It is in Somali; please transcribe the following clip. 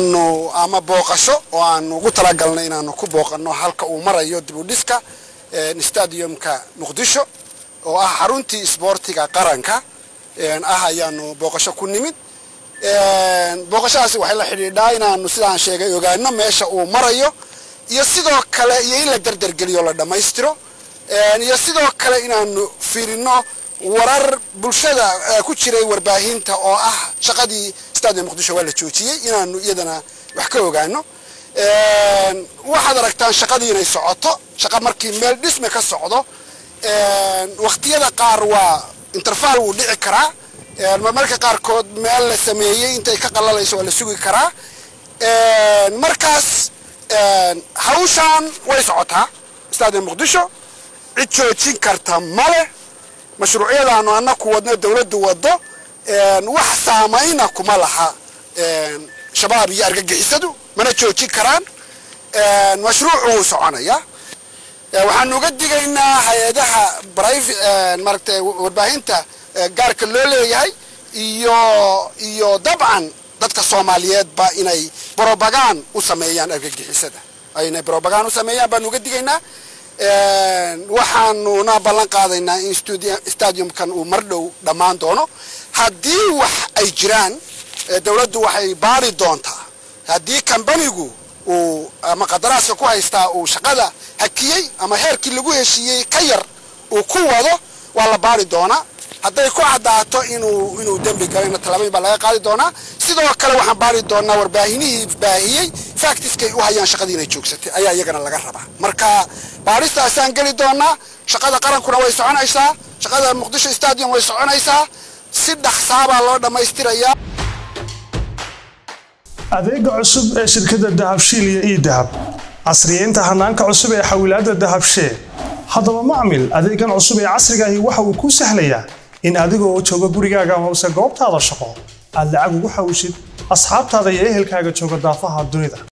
aanu ama booqasho oo aanu ugu talagalnay inaanu ku booqanno halka uu marayo dib u dhiska stadiumka muqdisho oo ah xaruntii isboortiga qaranka ah ayaanu booqasho ku nimid booqashadaasi waxay la xidhiidhaa inaanu sidaan sheegay ogaano meesha uu marayo iyo sidoo kale iyo in la derdergeliyo la dhammaystiro iyo sidoo kale inaanu fiirino warar bulshada ku jiray warbaahinta oo ah shaqadii stadium muqdisho waa la joojiyey inaanu iyadana wax ka ogaano waxaad aragtaan shaqadii inay socoto shaqa markii meel dhisme ka socdo waktiyada qaar waa interfaal wuu dhici karaa marmarka qaarkood meel la sameeyey intay ka qalalayso waa la sugi karaa markaas hawshaan way socotaa stadium muqdisho cid joojin karta male mashruucyadaanu annaku wadno dawladdu waddo wax saamayna kuma laha shabaab iyo argagixisadu mana joojin karaan mashruucu wuu soconaya waxaanu uga digaynaa hay-adaha maaragtay warbaahinta gaarka loo leeyahay iyo iyo dabcan dadka soomaaliyeedba inay brobagaan u sameeyaan argagixisada inay brobagaan u sameeyaan baanu uga digaynaa waxaanuna ballan qaadaynaa in stadiumkan uu mar dhow dhammaan doono haddii wax ay jiraan dawladdu waxay baari doontaa haddii kambanigu uu ama qadaraaska ku haystaa uu shaqada hakiyey ama heerkii lagu heshiiyey ka yar uu ku wado waa la baari doonaa hadday ku caddaato inuu inuu dembi galayna tallaabooyin baa laga qaadi doonaa sidoo kale waxaan baari doonaa warbaahinihii baahiyey factiskay u hayaan shaqadii inay joogsatay ayaa iyagana laga rabaa marka baaristaasaan geli doonaa shaqada qarankuna way soconaysaa shaqada muqdisho stadium way soconaysaa si dhaqsaabaa loo dhammaystirayaa adeega cusub ee shirkadda dahabshiil iyo ii dahab casriyeynta hanaanka cusub ee xawilaadda dahabshee haddaba macmil adeegan cusub ee casrigaahi waxa uu kuu sahlayaa in adigoo jooga gurigaaga amase goobtaada shaqo aad lacag ugu xawishid asxaabtaada iyo ehelkaaga jooga daafaha dunida